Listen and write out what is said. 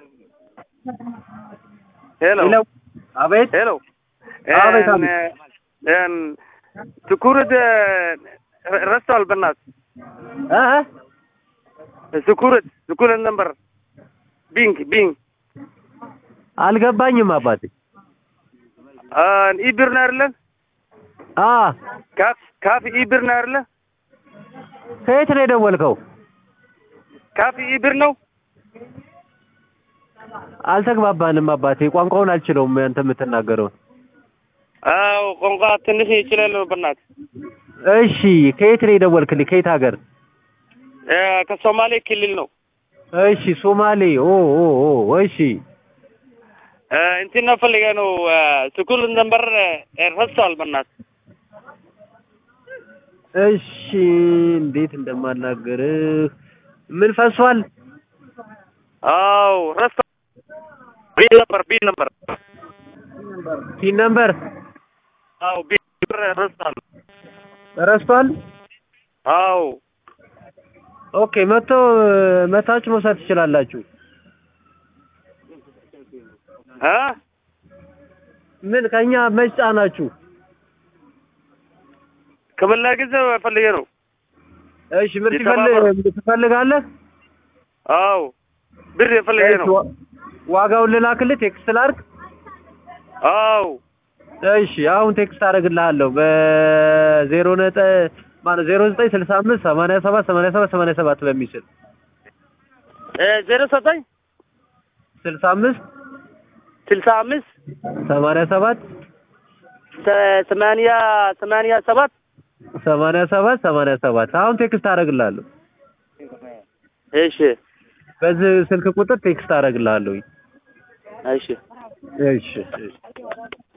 ሄሎ ሄሎ አቤት ሄሎ አቤት፣ እን- እን ስኩርት ረስተዋል። በእናትህ እ ስኩርት ስኩርት ነበር ቢንግ ቢንግ አልገባኝም አባቴ ኢብር ነው አይደለ? አ ካፍ ካፍ ኢብር ነው አይደለ? ከየት ነው የደወልከው ካፍ ኢብር ነው። አልተግባባንም አባቴ ቋንቋውን አልችለውም አንተ የምትናገረውን አዎ ቋንቋ ትንሽ ይችላል። በእናትህ እሺ ከየት ነው የደወልክልኝ ከየት ሀገር እ ከሶማሌ ክልል ነው። እሺ ሶማሌ ኦ ኦ ኦ እሺ እ እንትን ነው ፈልገህ ነው ስኩል ነበር ረስተዋል። በእናትህ እሺ እንዴት እንደማናገርህ ምን ፈሷል አዎ ረስተዋል። ቢል ነበር ቢል ነበር ቲን ነምበር አዎ ቢል ነበር ረስተዋል። ረስቷል አዎ ኦኬ መቶ መታችሁ መውሰድ ትችላላችሁ እ ምን ከኛ መች ጫናችሁ ከበላ ጊዜ ፈልገህ ነው። እሺ ምርት የተባበሩ- ይፈልግ ትፈልጋለህ አዎ ብር የፈለገህ እሺ ነው። ዋ- ዋጋውን ልላክልህ ቴክስት ላድርግ አዎ እሺ አሁን ቴክስት አደርግልሃለሁ በዜሮ ነጠ ማነው ዜሮ ዘጠኝ ስልሳ አምስት ሰማንያ ሰባት ሰማንያ ሰባት ሰማንያ ሰባት በሚችል እ ዜሮ ዘጠኝ ስልሳ አምስት ስልሳ አምስት ሰማንያ ሰባት ሰ- ሰማንያ ሰማንያ ሰባት ሰማንያ ሰባት ሰማንያ ሰባት አሁን ቴክስት አደርግልሃለሁ እሺ በዚህ ስልክ ቁጥር ቴክስት አደርግልሃለሁ እሺ እሺ እሺ